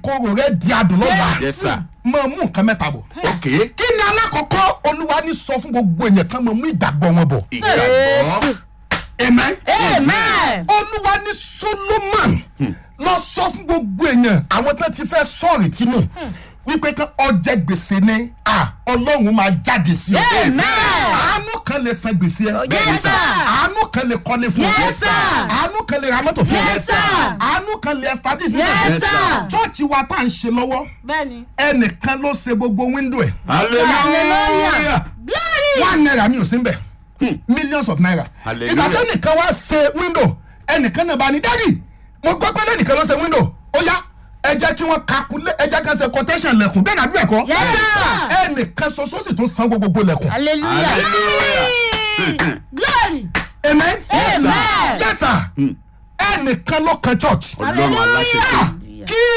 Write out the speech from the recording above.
ìkorò rẹ di adùn lọ́la yes sir máa mú nǹkan mẹ́ta bọ̀ ok kí ni alákọ̀ọ́kọ́ olúwa ní sọ fún gbogbo èèyàn kan máa mú ìgbàgbọ́ wọn bọ̀ ìgbàgbọ́ amen amen. olúwa ní solomon lọ sọ fún gbogbo èèyàn àwọn tó ti fẹ́ sọ̀rì tí nù wípé kí ọjẹ́ gbèsè ni à ọlọ́run máa jáde sí ọ. Amen. àánú kan lè san gbèsè ẹ. Yes, sir. àánú kan lè kọ́lé fún ọ. Yes, sir. àánú kan lè ra mọ́tò fún ọ. Yes, sir. àánú kan lè establish Yes, business. sir. chọ́ọ̀chì wa tá à ń ṣe lọ́wọ́ bẹ́ẹ̀ni. ẹnìkan ló ṣe gbogbo wíńdò ẹ̀ hallelujah glory. one naira mi ò sí nbẹ millions of naira Hallelujah. ìgbà tó nìkan wá ṣe window ẹnìkan náà bá ní dádì mo gbọ́ pé lẹ́nìkan ló ṣe window ó yá ẹ jẹ́ kí wọ́n calculate ẹ jẹ́ kí wọ́n ṣe quotation lẹ̀kùn bẹ́ẹ̀ náà bí ẹ̀kọ́ Yes, sir. ẹnìkan ṣoṣo sì tún san gbogbo lẹ̀kùn hallelujah. Hallelujah. glory. amen Amen. yes sir ẹnìkan ló kan church ọlọ́run aláṣẹ hallelujah. kí